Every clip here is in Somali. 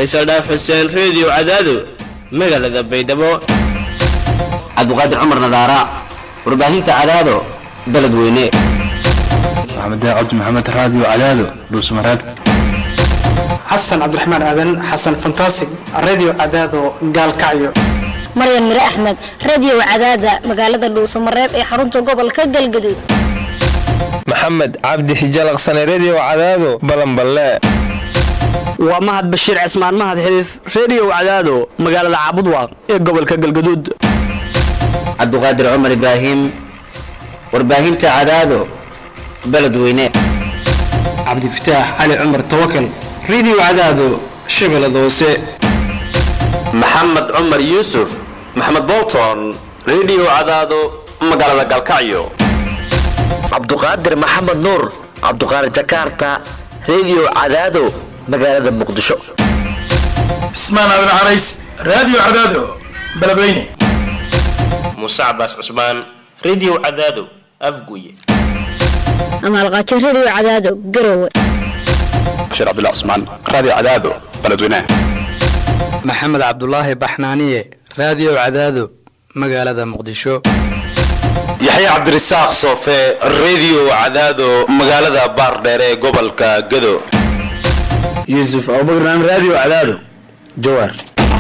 faysal dhaaf xuseen reediyo cadaado magaalada baydhabo cabdiqaadir cumar nadaara warbaahinta cadaado beledweyne maxamed cabdi maxamed raadiyo cadaado dhuusmareeb xasan cabdiraxmaan aadan xasan fantasig radio cadaado gaalkacyo maryan mire axmed radio cadaada magaalada dhuusamareeb ee xarunta gobolka galgaduud maxamed cabdi hijalaqsane redio cadaado balanballe waa mahad bashiir cismaan mahad xiliif reediyo cadaado magaalada caabudwaaq ee gobolka galgaduud cabdiqaadir cumar ibraahim warbaahinta cadaado beledweyne cabdifataax cali cumar tawakal radio cadaado shabeellada hoose maxamed cumar yuusuf maxamed bolton redio cadaado magaalada galkacyo cabduqaadir maxamed nuur cabduqaadir jakarta redio cadaado magaalada muqdisho cismaan aadan carays radio cadaado beledweyne muuse cabaas cusmaan redio cadaado afguye amaalqaajo redio cadaado garowe bashiir cabdullah cusmaan radio cadaado beledweyne maxamed cabdulaahi baxnaaniye radio cadaado magaalada muqdisho yaxya cabdirasaaq soofe redio cadaado magaalada baardheere ee gobolka gado yuusuf abubakran radio cadaado jawaar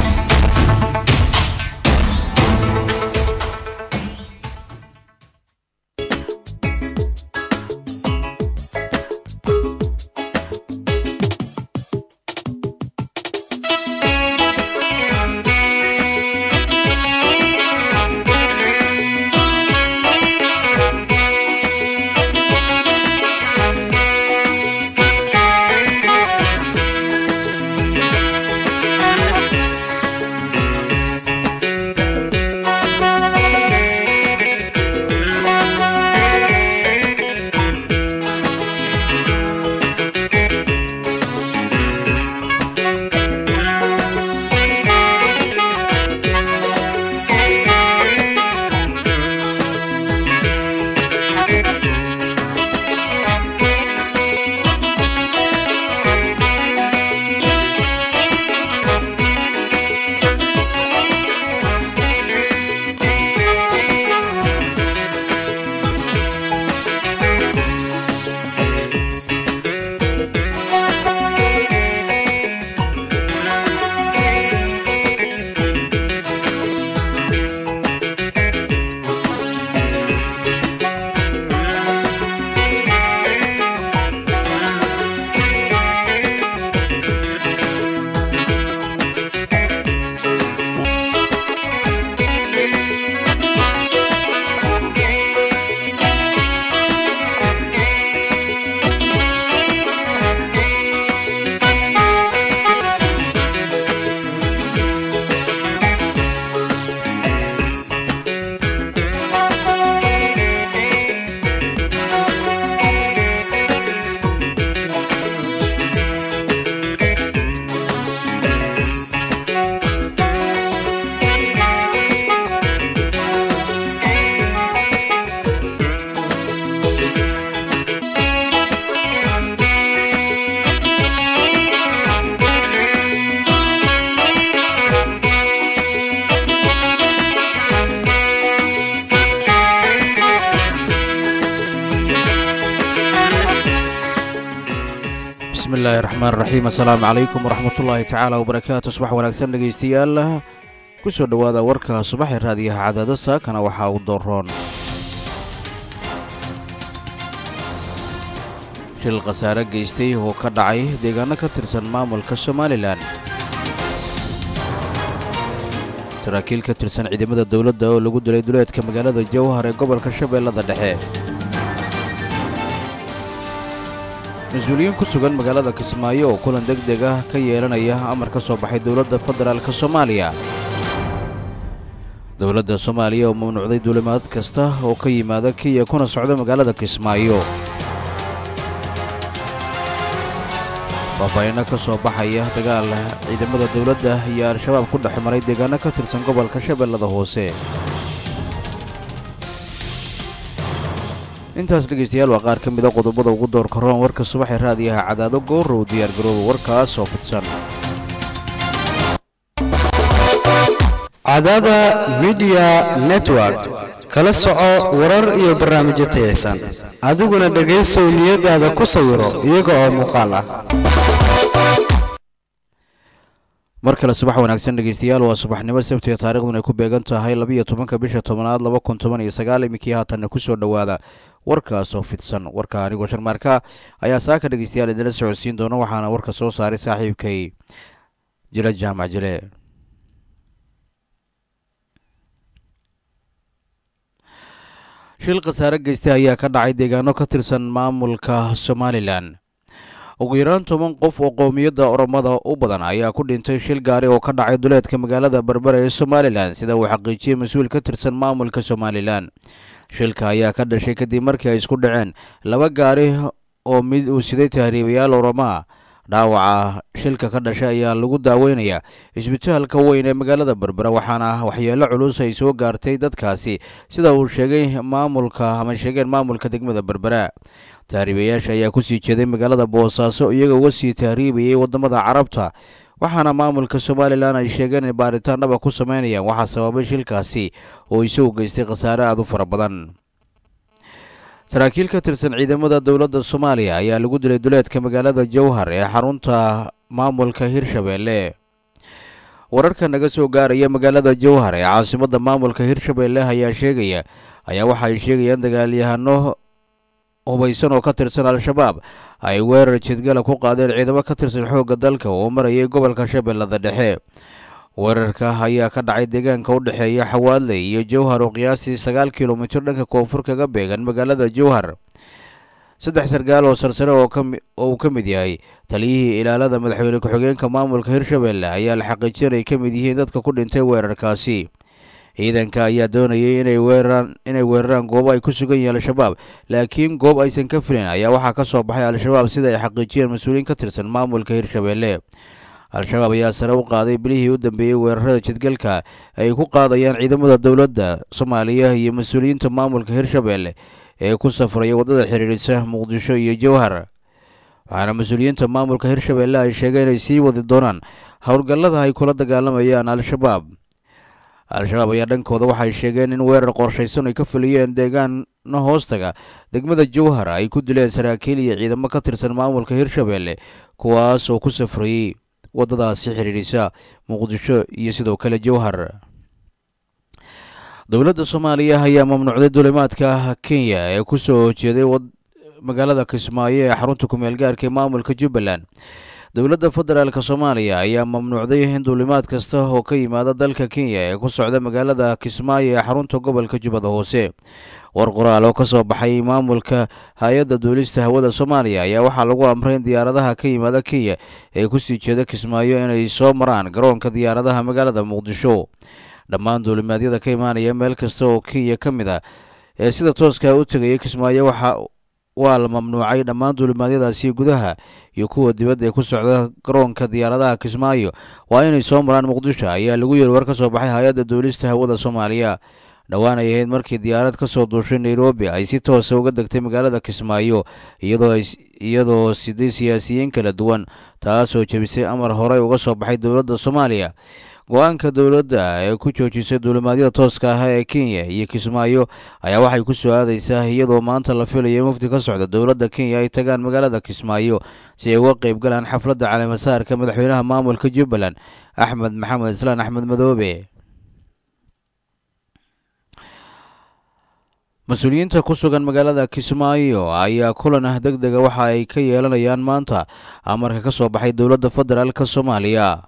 bismillahi raxmaan raxiim assalaamu calaykum waraxmatullaahi tacaala wabarakaatu subax wanaagsan dhegaystayaal ku soo dhowaada warka subaxee raadiyaha cadaado saakana waxaa uu dooroon shil khasaare geystay oo ka dhacay deegaano ka tirsan maamulka somalilan saraakiil ka tirsan ciidamada dowladda oo lagu dilay duleedka magaalada jawhar ee gobolka shabeellada dhexe mas-uuliyiin ku sugan magaalada kismaayo oo kulan deg deg ah ka yeelanaya amar ka soo baxay dowladda federaalka soomaaliya dowladda soomaaliya oo mamnuucday duulimaad kasta oo ka yimaada kenya kuna socda magaalada kismaayo faahfaahinno ka soo baxaya dagaal ciidamada dowladda iyo al-shabaab ku dhex maray deegaano ka tirsan gobolka shabeellada hoose intaas dhegaystayaal waa qaar ka mida qodobada ugu doorka roon warka subaxee raadiyaha cadaado goorow diyaargarooba warkaas oo fidsan cadada midiya network kala soco warar iyo barnaamijyo tayaysan adiguna dhegaysow niyadaada ku sawiro iyaga oo muuqaal ah mar kale subax wanaagsan dhegeystayaal waa subaxnimo sabtiga taariikhdun ay ku beegan tahay labiyo tobanka bisha tobanaad laba kun toban iyo sagaal iminkii haatanna kusoo dhowaada warkaasoo fidsan warka anigoo sharmaarka ayaa saaka dhegeystayaal idinla socodsiin doona waxaana warka soo saaray saaxiibkay jile jaamac jile shil khasaare geystay ayaa ka dhacay deegaano ka tirsan maamulka somalilan ugu yaraan toban qof oo qowmiyadda oromada u badan ayaa ku dhintay shil gaari oo ka dhacay duleedka magaalada berbera ee somalilan sida uu xaqiijiyey mas-uul ka tirsan maamulka somalilan shilka ayaa ka dhashay kadib markii ay isku dhaceen laba gaari oo mid uu siday tahriibayaal oromaa dhaawaca shilka ka dhashay ayaa lagu daaweynayaa isbitaalka weyn ee magaalada berbera waxaana waxyeelo culus ay soo gaartay dadkaasi sida uu sheegay maamulka ama sheegeen maamulka degmada berbera tahriibayaasha ayaa kusii jeeday magaalada boosaaso iyagoo uga sii tahriibayay wadamada carabta waxaana maamulka somalilan ay sheegeen in baaritaan dhaba ku sameynayaan waxaa sababay shilkaasi oo isagu geystay khasaare aad u fara badan saraakiil ka tirsan ciidamada dowladda soomaaliya ayaa lagu dilay duleedka magaalada jowhar ee xarunta maamulka hirshabeelle wararka naga soo gaaraya magaalada jowhar ee caasimadda maamulka hirshabeelle ayaa sheegaya ayaa waxa ay sheegayaan dagaalyahano hubaysan oo ka tirsan al-shabaab ay weerar jidgala ku qaadeen ciidamo ka tirsan xoogga dalka oo marayay gobolka shabeellada dhexe weerarka ayaa ka dhacay deegaanka u dhexeeya xawaadley iyo jowhar oo qiyaastii sagaal kilomitir dhanka koonfur kaga beegan magaalada jowhar saddex sargaal oo sarsare oo uu ka mid yahay taliyihii ilaalada madaxweyne ku-xigeenka maamulka hirshabeelle ayaa la xaqiijin ay ka mid yihiin dadka ku dhintay weerarkaasi ciidanka ayaa doonayay inay weeraraan inay weeraraan goobo ay ku sugan yihiin al-shabaab laakiin goob aysan ka filin ayaa waxaa ka soo baxay al-shabaab sida ay xaqiijiyeen mas-uuliyiin ka tirsan maamulka hirshabeelle al-shabaab ayaa sare u qaaday bilihii u dambeeyey weerarada jidgalka ay ku qaadayaan ciidamada dowladda soomaaliya iyo mas-uuliyiinta maamulka hirshabeelle ee ku safraya waddada xiriirisa muqdisho iyo jowhar waxaana mas-uuliyiinta maamulka hirshabeelle ay sheegeen inay sii wadi doonaan howlgallada ay kula dagaalamayaan al-shabaab al-shabaab ayaa dhankooda waxay sheegeen in weerar qorshaysan ay ka fuliyeen deegaano hoostaga degmada jowhar ay ku dileen saraakiil iyo ciidamo ka tirsan maamulka hirshabeelle kuwaas oo ku safrayey waddadaasi xidhiidhisa muqdisho iyo sidoo kale jowhar dowladda soomaaliya ayaa mamnuucday duulimaadka kenya ee ku soo jeeday magaalada kismaayo ee xarunta kumeel gaarka ee maamulka jubbaland dowladda federaalk soomaaliya ayaa mamnuucday in duulimaad kasta oo ka yimaada dalka kenya ee ku socda magaalada kismaayo ee xarunta gobolka jubbada hoose war qoraal oo ka soo baxay maamulka hay-adda duulista hawada soomaaliya ayaa waxaa lagu amray in diyaaradaha ka yimaada kenya ee kusii jeeda kismaayo inay soo maraan garoonka diyaaradaha magaalada muqdisho dhammaan duulimaadyada ka imaanaya meel kasta oo kenya ka mid ah ee sida tooska u tegaya kismaayo waxa waa la mamnuucay dhammaan duulimaadyadaasi gudaha iyo kuwa dibadda ee ku socda garoonka diyaaradaha kismaayo waa inay soo maraan muqdisho ayaa lagu yiri war ka soo baxay hay-adda duulista hawada soomaaliya dhowaan ay ahayd markii diyaarad ka soo duushay nairobi ay si toosa uga degtay magaalada kismaayo iyadoo siday siyaasiyiin kala duwan taasoo jebisay amar horey uga soo baxay dowladda soomaaliya go-aanka dowladda ee ku joojisay duulimaadyada tooska ah ee kenya iyo kismaayo ayaa waxay ku soo aadaysaa iyadoo maanta la filayo mufti ka socda dowladda kenya ay tagaan magaalada kismaayo si ay uga qayb galaan xafladda caleemasaarka madaxweynaha maamulka jubbaland axmed maxamed islaan axmed madoobe mas-uuliyiinta ku sugan magaalada kismaayo ayaa kulan ah deg dega waxa ay ka yeelanayaan maanta amarka ka soo baxay dowladda federaalk soomaaliya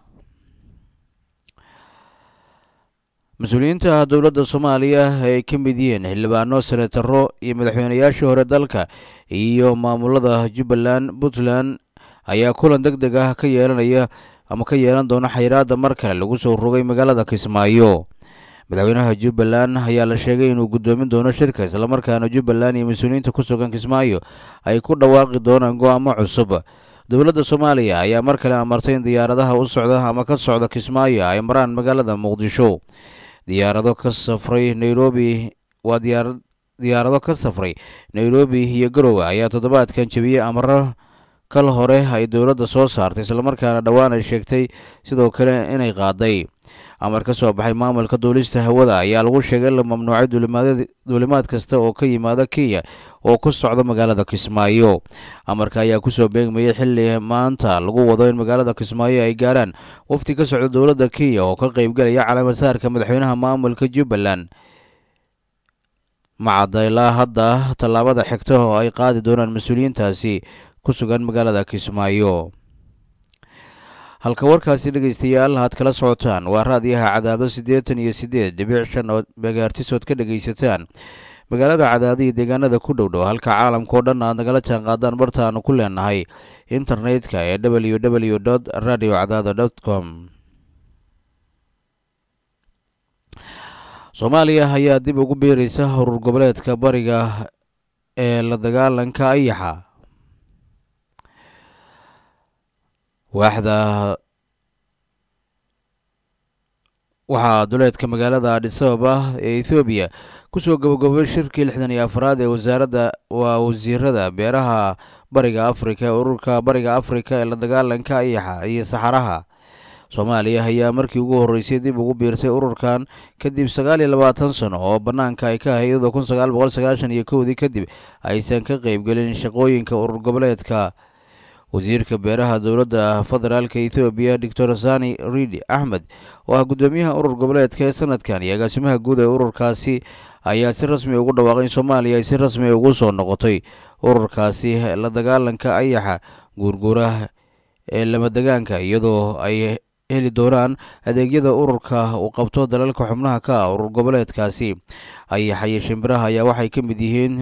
mas-uuliyiinta dowladda soomaaliya ay ka mid yihiin xildhibaano senataro iyo madaxweynayaashii hore dalka iyo maamulada jubbaland puntland ayaa kulan deg deg ah ka yeelanaya ama ka yeelan doona xayiraadda mar kale lagu soo rogay magaalada kismaayo madaxweynaha jubbaland ayaa la sheegay inuu guddoomin doono shirka islamarkaana jubbaland iyo mas-uuliyiinta ku sugan kismaayo ay ku dhawaaqi doonaan go-aamo cusub dowladda soomaaliya ayaa mar kale amartay in diyaaradaha u socda ama ka socda kismaayo ay maraan magaalada muqdisho diyaarado ka safray nairobi waa diyaar diyaarado ka safray nairobi iyo garowe ayaa toddobaadkan jebiyey amaro kal hore ay dowladda soo saartay islamarkaana dhowaan ay sheegtay sidoo kale inay qaaday amar ka soo baxay maamulka duulista hawada ayaa lagu sheegay in la mamnuucay duulimaad kasta oo ka yimaada kenya oo ku socda magaalada kismaayo amarka ayaa kusoo beegmayay xili maanta lagu wado in magaalada kismaayo ay gaaraan wafdi ka socda dowladda kenya oo ka qeybgelaya calaamasaarka madaxweynaha maamulka jubbaland macadda ilaa hadda tallaabada xigta oo ay qaadi doonaan mas-uuliyiintaasi ku sugan magaalada kismaayo halka warkaasi dhegaystayaal aad kala socotaan waa raadiyaha cadaado siddeetan iyo siddeed dhibic shan oo megaartisood ka dhegaysataan magaalada cadaado iyo deegaanada ku dhow dhow halka caalamkao dhan aad nagala jaan qaadaan bartaanu ku leenahay internetka ee w w dot radio cadaado dot com soomaaliya ayaa dib ugu biiraysa urur goboleedka bariga ee la dagaalanka ayaxa waaxda waxaa duleedka magaalada adhisababa ee ethoobiya kusoo gabagabay shirkii lixdan iyo afraad ee wasaaradda waa wasiirada beeraha bariga afrika ee ururka bariga afrika ee la dagaalanka ayaxa iyo saxaraha soomaaliya ayaa markii ugu horreysay dib ugu biirtay ururkan kadib sagaal iyo labaatan sano oo bannaanka ay ka ahayd iyadoo kun sagaal boqol sagaashan iyo kowdii kadib aysan ka qeybgelin shaqooyinka urur goboleedka wasiirka beeraha dowladda federaalka ethoobiya doctor sani ridi axmed oo ah guddoomiyaha urur goboleedka ee sanadkan iyo agaasimaha guud ee ururkaasi ayaa si rasmi ugu dhawaaqay in soomaaliya ay si rasmi ugu soo noqotay ururkaasi la dagaalanka ayaxa guurguuraha ee lamadegaanka iyadoo ay heli doonaan adeegyada ururka uu qabto dalalka xubnaha ka ah urur goboleedkaasi ayaxa iyo shimbiraha ayaa waxay ka mid yihiin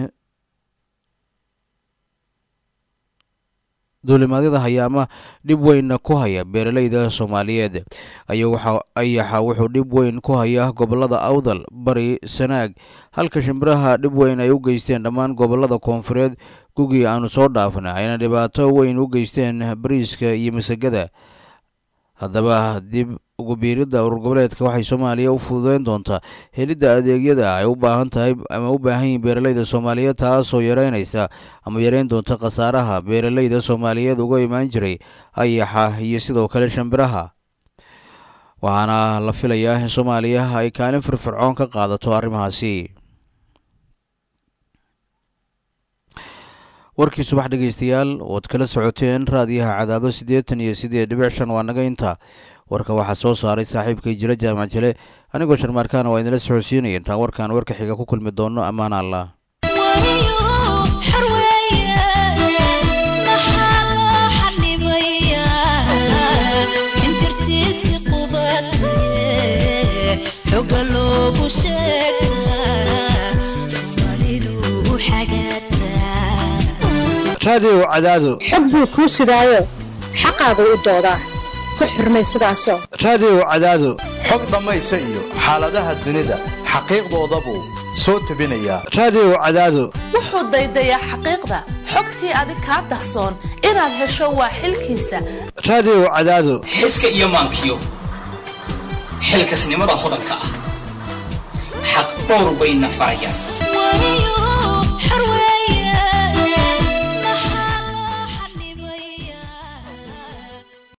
duulimaadyada hayaama dhib weyn ku haya beeraleyda soomaaliyeed ayaxa wuxuu dhib weyn ku haya gobolada awdal bari sanaag halka shimbiraha dhib weyn ay u geysteen dhammaan gobolada koonfureed gugii aanu soo dhaafna ayna dhibaato weyn u geysteen bariiska iyo masagada haddaba dib ugu biiridda urur goboleedka waxay soomaaliya u fududeyn doontaa helidda adeegyada ay u baahan tahay ama u baahan yihiin beeraleyda soomaaliyeed taasoo yareynaysa ama yareyn doonta khasaaraha beeraleyda soomaaliyeed uga imaan jiray ayaxa iyo sidoo kale shambiraha waxaana la filayaa in soomaaliya ay kaalin firfircoon ka qaadato arrimahaasi warkii subax dhegeystayaal ood kala socoteen raadiyaha cadaado siddeetan iyo siddeed dhibic shan waa naga inta warka waxaa soo saaray saaxiibkay jira jaamac jile anigoo sharmaarkaana waa idinla socodsiinaya intaan warkan warka xiga ku kulmi doono ammaan allah raadiyow cadaado xog buu kuu sidaayo xaqaagu u doodaa ku xurmay sidaasoo raadiyow cadaado xog dhammaysa iyo xaaladaha dunida xaqiiqdooda buu soo tebinayaa raadiyow cadaado wuxuu daydayaa xaqiiqda xogtii adig kaa dahsoon inaad hesho waa xilkiisa raadiyow cadaado xiska iyo maankiyo xilkasnimada hodanka ah xaq dhowr bayna farayaan